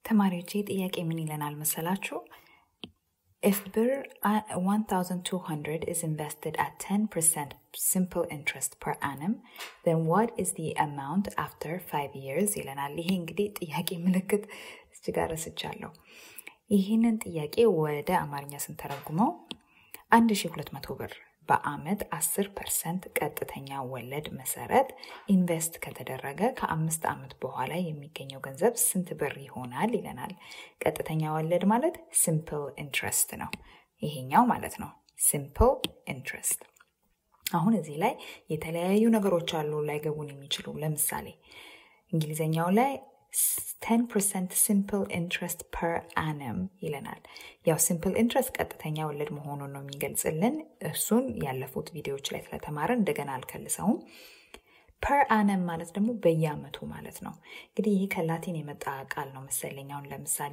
ተማሪዎቼ ጥያቄ ምን ይለናል መሰላችሁ? If ብር 1200 is invested at 10% simple interest per annum, then what is the amount after 5 years ይለናል። ይሄ እንግዲህ ጥያቄ ምልክት እዚህ ጋር ረስቻለሁ። ይህንን ጥያቄ ወደ አማርኛ ስንተረጉመው 1200 ብር በአመት 10 ፐርሰንት ቀጥተኛ ወለድ መሰረት ኢንቨስት ከተደረገ ከአምስት ዓመት በኋላ የሚገኘው ገንዘብ ስንት ብር ይሆናል ይለናል። ቀጥተኛ ወለድ ማለት ሲምፕል ኢንትረስት ነው። ይሄኛው ማለት ነው ሲምፕል ኢንትረስት። አሁን እዚህ ላይ የተለያዩ ነገሮች አሉ ላይገቡን የሚችሉ ለምሳሌ እንግሊዝኛው ላይ 10% ሲምፕል ኢንትረስት ፐር አነም ይለናል። ያው ሲምፕል ኢንትረስት ቀጥተኛ ወለድ መሆኑን ነው የሚገልጽልን። እሱን ያለፉት ቪዲዮዎች ላይ ስለተማረን እንደገና አልከልሰውም። ፐር አነም ማለት ደግሞ በየአመቱ ማለት ነው። እንግዲህ ይህ ከላቲን የመጣ ቃል ነው መሰለኝ። አሁን ለምሳሌ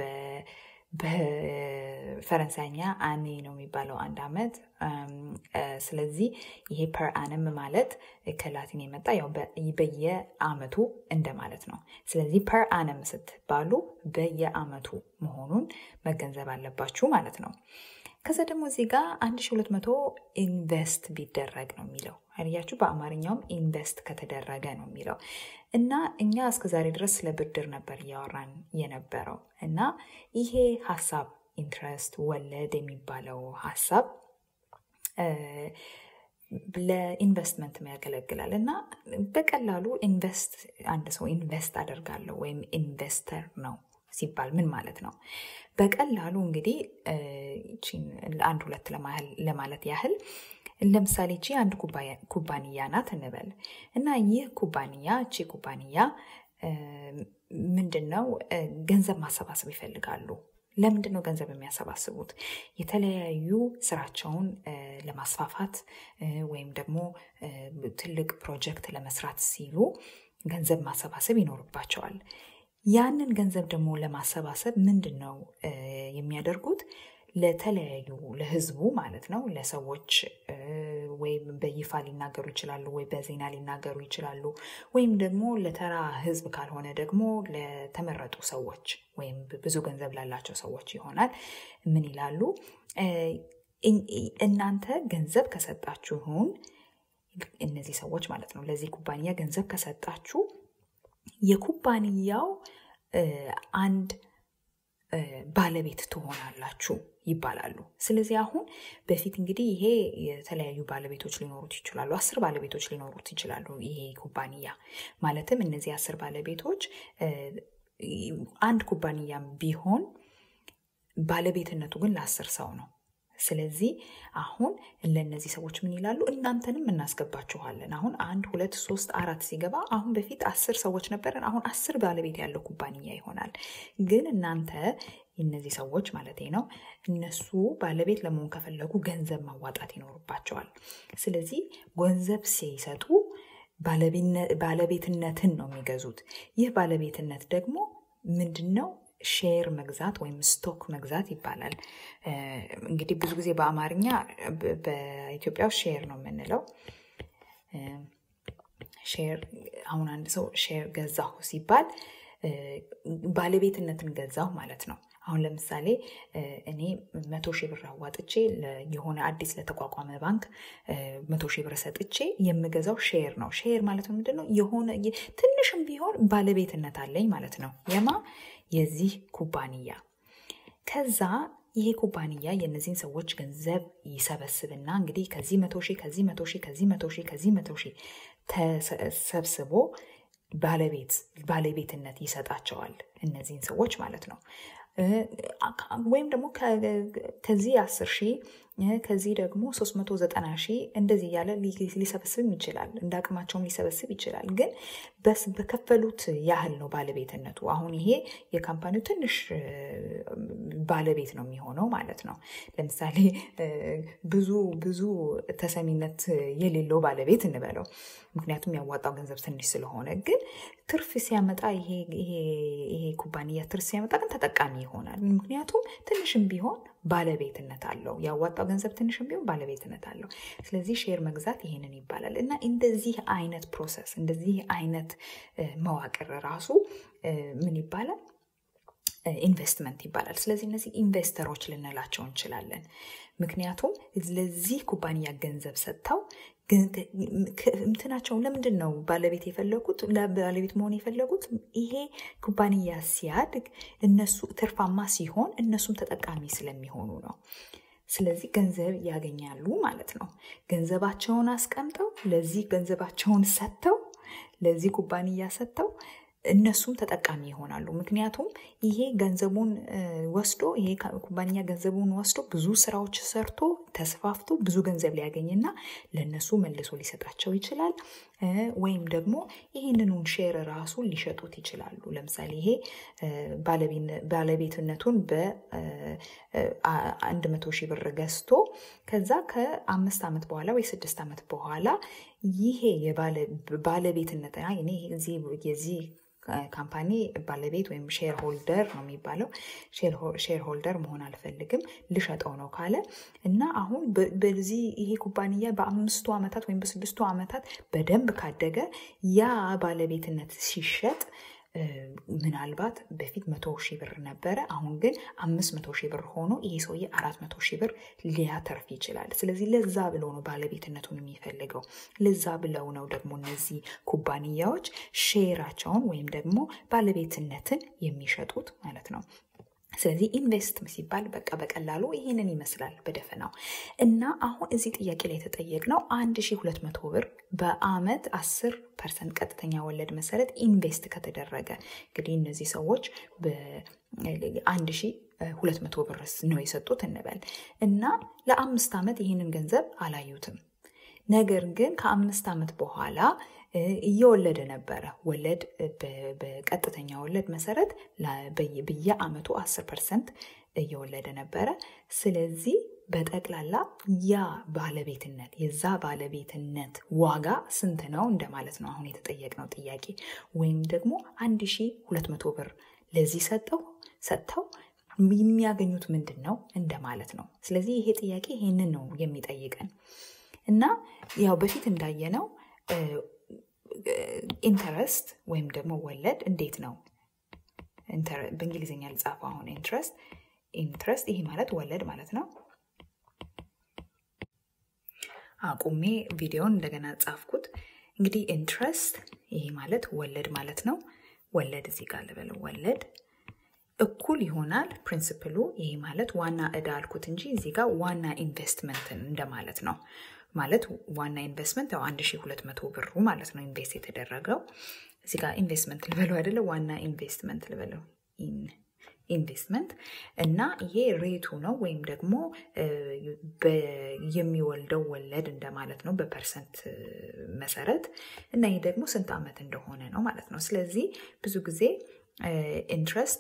በፈረንሳይኛ አኔ ነው የሚባለው አንድ አመት። ስለዚህ ይሄ ፐር አነም ማለት ከላቲን የመጣ ያው በየአመቱ እንደማለት ነው። ስለዚህ ፐር አነም ስትባሉ በየአመቱ መሆኑን መገንዘብ አለባችሁ ማለት ነው። ከዛ ደግሞ እዚህ ጋር 1200 ኢንቨስት ቢደረግ ነው የሚለው አያችሁ። በአማርኛውም ኢንቨስት ከተደረገ ነው የሚለው እና እኛ እስከ ዛሬ ድረስ ስለ ብድር ነበር እያወራን የነበረው እና ይሄ ሀሳብ ኢንትረስት ወለድ የሚባለው ሀሳብ ለኢንቨስትመንት ያገለግላል እና በቀላሉ ኢንቨስት አንድ ሰው ኢንቨስት አደርጋለሁ ወይም ኢንቨስተር ነው ሲባል ምን ማለት ነው? በቀላሉ እንግዲህ አንድ ሁለት ለማለት ያህል ለምሳሌ እቺ አንድ ኩባንያ ናት እንበል እና ይህ ኩባንያ እቺ ኩባንያ ምንድን ነው ገንዘብ ማሰባሰብ ይፈልጋሉ። ለምንድን ነው ገንዘብ የሚያሰባስቡት? የተለያዩ ስራቸውን ለማስፋፋት ወይም ደግሞ ትልቅ ፕሮጀክት ለመስራት ሲሉ ገንዘብ ማሰባሰብ ይኖርባቸዋል። ያንን ገንዘብ ደግሞ ለማሰባሰብ ምንድን ነው የሚያደርጉት? ለተለያዩ ለህዝቡ ማለት ነው ለሰዎች ወይም በይፋ ሊናገሩ ይችላሉ፣ ወይ በዜና ሊናገሩ ይችላሉ፣ ወይም ደግሞ ለተራ ህዝብ ካልሆነ ደግሞ ለተመረጡ ሰዎች ወይም ብዙ ገንዘብ ላላቸው ሰዎች ይሆናል። ምን ይላሉ? እናንተ ገንዘብ ከሰጣችሁን እነዚህ ሰዎች ማለት ነው ለዚህ ኩባንያ ገንዘብ ከሰጣችሁ የኩባንያው አንድ ባለቤት ትሆናላችሁ ይባላሉ። ስለዚህ አሁን በፊት እንግዲህ ይሄ የተለያዩ ባለቤቶች ሊኖሩት ይችላሉ። አስር ባለቤቶች ሊኖሩት ይችላሉ። ይሄ ኩባንያ ማለትም እነዚህ አስር ባለቤቶች አንድ ኩባንያም ቢሆን ባለቤትነቱ ግን ለአስር ሰው ነው። ስለዚህ አሁን ለእነዚህ ሰዎች ምን ይላሉ? እናንተንም እናስገባችኋለን። አሁን አንድ ሁለት ሶስት አራት ሲገባ አሁን በፊት አስር ሰዎች ነበረን። አሁን አስር ባለቤት ያለው ኩባንያ ይሆናል። ግን እናንተ እነዚህ ሰዎች ማለት ነው እነሱ ባለቤት ለመሆን ከፈለጉ ገንዘብ ማዋጣት ይኖርባቸዋል። ስለዚህ ገንዘብ ሲሰጡ ባለቤትነትን ነው የሚገዙት። ይህ ባለቤትነት ደግሞ ምንድን ነው? ሼር መግዛት ወይም ስቶክ መግዛት ይባላል። እንግዲህ ብዙ ጊዜ በአማርኛ በኢትዮጵያ ሼር ነው የምንለው። ሼር አሁን አንድ ሰው ሼር ገዛሁ ሲባል ባለቤትነትን ገዛሁ ማለት ነው። አሁን ለምሳሌ እኔ መቶ ሺህ ብር አዋጥቼ የሆነ አዲስ ለተቋቋመ ባንክ መቶ ሺህ ብር ሰጥቼ የምገዛው ሼር ነው። ሼር ማለት ነው ምንድን ነው? የሆነ ትንሽም ቢሆን ባለቤትነት አለኝ ማለት ነው። የማ የዚህ ኩባንያ ከዛ ይሄ ኩባንያ የእነዚህን ሰዎች ገንዘብ ይሰበስብና እንግዲህ ከዚህ መቶ ሺህ ከዚህ መቶ ሺህ ከዚህ መቶ ሺህ ከዚህ መቶ ሺህ ተሰብስቦ ባለቤት ባለቤትነት ይሰጣቸዋል እነዚህን ሰዎች ማለት ነው። ወይም ደግሞ ከዚህ አስር ሺህ ከዚህ ደግሞ 390 ሺህ እንደዚህ እያለ ሊሰበስብም ይችላል። እንደ አቅማቸውም ሊሰበስብ ይችላል። ግን በከፈሉት ያህል ነው ባለቤትነቱ። አሁን ይሄ የካምፓኒው ትንሽ ባለቤት ነው የሚሆነው ማለት ነው። ለምሳሌ ብዙ ብዙ ተሰሚነት የሌለው ባለቤት እንበለው። ምክንያቱም ያዋጣው ገንዘብ ትንሽ ስለሆነ። ግን ትርፍ ሲያመጣ ይሄ ኩባንያ ትርፍ ሲያመጣ ግን ተጠቃሚ ይሆናል። ምክንያቱም ትንሽም ቢሆን ባለቤትነት አለው። ያዋጣው ገንዘብ ትንሽም ቢሆን ባለቤትነት አለው። ስለዚህ ሼር መግዛት ይሄንን ይባላል እና እንደዚህ አይነት ፕሮሰስ እንደዚህ አይነት መዋቅር ራሱ ምን ይባላል? ኢንቨስትመንት ይባላል። ስለዚህ እነዚህ ኢንቨስተሮች ልንላቸው እንችላለን። ምክንያቱም ለዚህ ኩባንያ ገንዘብ ሰጥተው እንትናቸውን ለምንድን ነው ባለቤት የፈለጉት ባለቤት መሆን የፈለጉት? ይሄ ኩባንያ ሲያድግ እነሱ ትርፋማ ሲሆን እነሱም ተጠቃሚ ስለሚሆኑ ነው። ስለዚህ ገንዘብ ያገኛሉ ማለት ነው። ገንዘባቸውን አስቀምጠው ለዚህ ገንዘባቸውን ሰጥተው ለዚህ ኩባንያ ሰጥተው እነሱም ተጠቃሚ ይሆናሉ። ምክንያቱም ይሄ ገንዘቡን ወስዶ ይሄ ኩባንያ ገንዘቡን ወስዶ ብዙ ስራዎች ሰርቶ ተስፋፍቶ ብዙ ገንዘብ ሊያገኝና ለእነሱ መልሶ ሊሰጣቸው ይችላል። ወይም ደግሞ ይህንኑን ሼር ራሱ ሊሸጡት ይችላሉ። ለምሳሌ ይሄ ባለቤትነቱን በአንድ መቶ ሺህ ብር ገዝቶ ከዛ ከአምስት ዓመት በኋላ ወይ ስድስት ዓመት በኋላ ይሄ ባለቤትነት የዚህ ካምፓኒ ባለቤት ወይም ሼር ሆልደር ነው የሚባለው። ሼር ሆልደር መሆን አልፈልግም ልሸጠው ነው ካለ እና አሁን በዚህ ይሄ ኩባንያ በአምስቱ ዓመታት ወይም በስድስቱ ዓመታት በደንብ ካደገ ያ ባለቤትነት ሲሸጥ ምናልባት በፊት መቶ ሺህ ብር ነበረ። አሁን ግን አምስት መቶ ሺህ ብር ሆኖ ይሄ ሰውዬ አራት መቶ ሺህ ብር ሊያተርፍ ይችላል። ስለዚህ ለዛ ብለው ነው ባለቤትነቱን የሚፈልገው። ለዛ ብለው ነው ደግሞ እነዚህ ኩባንያዎች ሼራቸውን ወይም ደግሞ ባለቤትነትን የሚሸጡት ማለት ነው። ስለዚህ ኢንቨስት ሲባል በቃ በቀላሉ ይህንን ይመስላል በደፈናው እና አሁን እዚህ ጥያቄ ላይ የተጠየቅነው 1200 ብር በአመት 10 ፐርሰንት ቀጥተኛ ወለድ መሰረት ኢንቨስት ከተደረገ እንግዲህ እነዚህ ሰዎች ሁለት መቶ ብር ነው የሰጡት እንበል እና ለአምስት ዓመት ይህንን ገንዘብ አላዩትም። ነገር ግን ከአምስት ዓመት በኋላ እየወለደ ነበረ። ወለድ በቀጥተኛ ወለድ መሰረት በየአመቱ 10 ፐርሰንት እየወለደ ነበረ። ስለዚህ በጠቅላላ ያ ባለቤትነት የዛ ባለቤትነት ዋጋ ስንት ነው እንደማለት ነው አሁን የተጠየቅነው ጥያቄ። ወይም ደግሞ 1200 ብር ለዚህ ሰጠው ሰጥተው የሚያገኙት ምንድን ነው እንደማለት ነው። ስለዚህ ይሄ ጥያቄ ይሄንን ነው የሚጠይቀን እና ያው በፊት እንዳየነው ኢንተረስት ወይም ደግሞ ወለድ እንዴት ነው በእንግሊዝኛ ልጻፈው አሁን ኢንትረስት ኢንትረስት ይሄ ማለት ወለድ ማለት ነው። አቁሜ ቪዲዮን እንደገና ጻፍኩት። እንግዲህ ኢንትረስት ይሄ ማለት ወለድ ማለት ነው። ወለድ እዚህ ጋር ልበለው ወለድ እኩል ይሆናል ፕሪንስፕሉ። ይሄ ማለት ዋና እዳ አልኩት እንጂ እዚህ ጋር ዋና ኢንቨስትመንትን እንደማለት ነው። ማለት ዋና ኢንቨስትመንት ያው 1200 ብሩ ማለት ነው ኢንቨስት የተደረገው እዚህ ጋር ኢንቨስትመንት ልበለው አይደለ? ዋና ኢንቨስትመንት ልበለው ኢንቨስትመንት እና ይሄ ሬቱ ነው ወይም ደግሞ የሚወልደው ወለድ እንደማለት ነው በፐርሰንት መሰረት እና ይህ ደግሞ ስንት ዓመት እንደሆነ ነው ማለት ነው። ስለዚህ ብዙ ጊዜ ኢንትረስት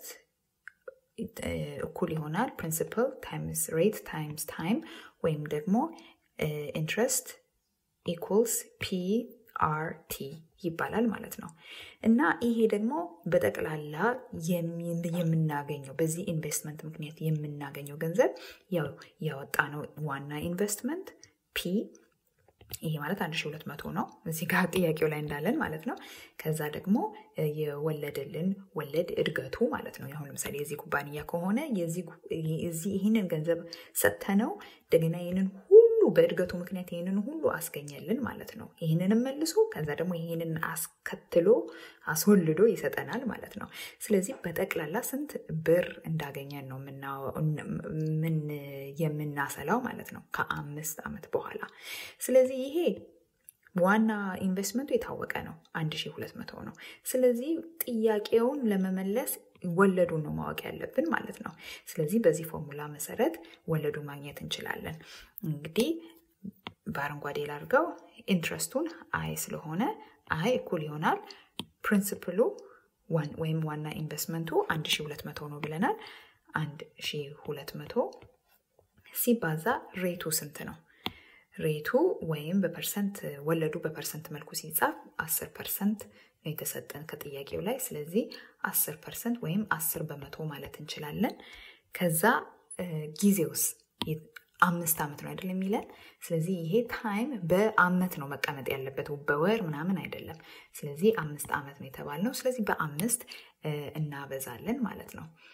እኩል ይሆናል ፕሪንሲፕል ታይምስ ሬት ታይምስ ታይም ወይም ደግሞ ኢንትረስት ኢኩልስ ፒ አር ቲ ይባላል ማለት ነው። እና ይሄ ደግሞ በጠቅላላ የምናገኘው በዚህ ኢንቨስትመንት ምክንያት የምናገኘው ገንዘብ ያው ያወጣነው ዋና ኢንቨስትመንት ፒ ይሄ ማለት 1200 ነው። እዚህ ጋር ጥያቄው ላይ እንዳለን ማለት ነው። ከዛ ደግሞ የወለደልን ወለድ እድገቱ ማለት ነው። አሁን ለምሳሌ የዚህ ኩባንያ ከሆነ ይህንን ገንዘብ ሰጥተነው እንደገና ይህንን ሁሉ በእድገቱ ምክንያት ይህንን ሁሉ አስገኘልን ማለት ነው። ይህንንም መልሶ ከዛ ደግሞ ይህንን አስከትሎ አስወልዶ ይሰጠናል ማለት ነው። ስለዚህ በጠቅላላ ስንት ብር እንዳገኘን ነው ምን የምናሰላው ማለት ነው ከአምስት ዓመት በኋላ። ስለዚህ ይሄ ዋና ኢንቨስትመንቱ የታወቀ ነው፣ 1200 ነው። ስለዚህ ጥያቄውን ለመመለስ ወለዱን ነው ማወቅ ያለብን ማለት ነው። ስለዚህ በዚህ ፎርሙላ መሰረት ወለዱን ማግኘት እንችላለን። እንግዲህ በአረንጓዴ ላድርገው ኢንትረስቱን አይ ስለሆነ አይ እኩል ይሆናል ፕሪንስፕሉ ወይም ዋና ኢንቨስትመንቱ 1200 ነው ብለናል። 1200 ሲባዛ ሬቱ ስንት ነው? ሬቱ ወይም በፐርሰንት ወለዱ በፐርሰንት መልኩ ሲጻፍ 10 ፐርሰንት ነው የተሰጠን ከጥያቄው ላይ። ስለዚህ 10 ፐርሰንት ወይም 10 በመቶ ማለት እንችላለን። ከዛ ጊዜውስ አምስት ዓመት ነው አይደለም የሚለን። ስለዚህ ይሄ ታይም በአመት ነው መቀመጥ ያለበት በወር ምናምን አይደለም። ስለዚህ አምስት ዓመት ነው የተባልነው። ስለዚህ በአምስት እናበዛለን ማለት ነው።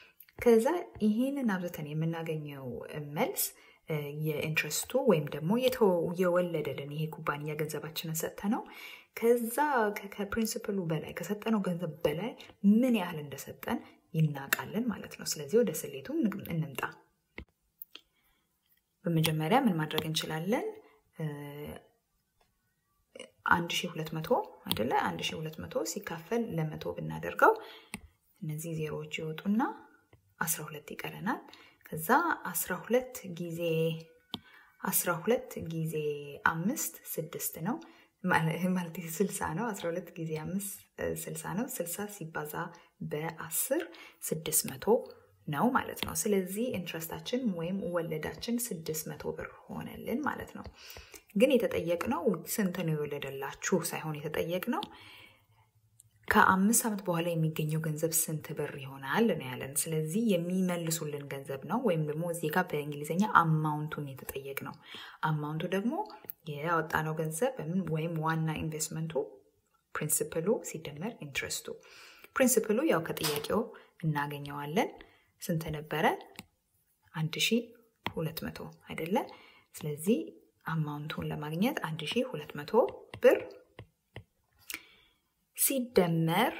ከዛ ይህንን አብዝተን የምናገኘው መልስ የኢንትረስቱ ወይም ደግሞ የወለደልን ይሄ ኩባንያ ገንዘባችንን ሰጥተ ነው ከዛ ከፕሪንስፕሉ በላይ ከሰጠነው ገንዘብ በላይ ምን ያህል እንደሰጠን ይናቃለን ማለት ነው። ስለዚህ ወደ ስሌቱ እንምጣ። በመጀመሪያ ምን ማድረግ እንችላለን? አንድ ሺ ሁለት መቶ አይደለ? አንድ ሺ ሁለት መቶ ሲካፈል ለመቶ ብናደርገው እነዚህ ዜሮዎች ይወጡና አስራ ሁለት ይቀረናል። ከዛ አስራ ሁለት ጊዜ አስራ ሁለት ጊዜ አምስት ስድስት ነው ማለት ስልሳ ነው። አስራ ሁለት ጊዜ አምስት ስልሳ ነው። ስልሳ ሲባዛ በአስር ስድስት መቶ ነው ማለት ነው። ስለዚህ ኢንትረስታችን ወይም ወለዳችን ስድስት መቶ ብር ሆነልን ማለት ነው። ግን የተጠየቅነው ስንት ነው የወለደላችሁ ሳይሆን የተጠየቅነው ከአምስት ዓመት በኋላ የሚገኘው ገንዘብ ስንት ብር ይሆናል ነው ያለን። ስለዚህ የሚመልሱልን ገንዘብ ነው ወይም ደግሞ እዚህ ጋር በእንግሊዝኛ አማውንቱን የተጠየቅ ነው። አማውንቱ ደግሞ ያወጣነው ገንዘብ ወይም ዋና ኢንቨስትመንቱ ፕሪንስፕሉ ሲደመር ኢንትረስቱ። ፕሪንስፕሉ ያው ከጥያቄው እናገኘዋለን። ስንት ነበረ? አንድ ሺ ሁለት መቶ አይደለ? ስለዚህ አማውንቱን ለማግኘት አንድ ሺ ሁለት መቶ ብር ሲደመር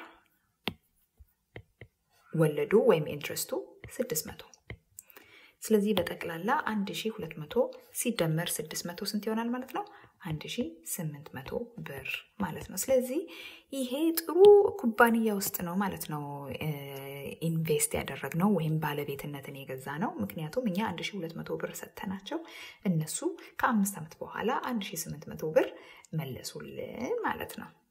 ወለዱ ወይም ኢንትረስቱ 600 ስለዚህ በጠቅላላ 1200 ሲደመር 600 ስንት ይሆናል ማለት ነው? 1800 ብር ማለት ነው። ስለዚህ ይሄ ጥሩ ኩባንያ ውስጥ ነው ማለት ነው ኢንቨስት ያደረግነው ወይም ባለቤትነትን የገዛ ነው። ምክንያቱም እኛ 1200 ብር ሰጥተናቸው እነሱ ከአምስት ዓመት በኋላ 1800 ብር መለሱልን ማለት ነው።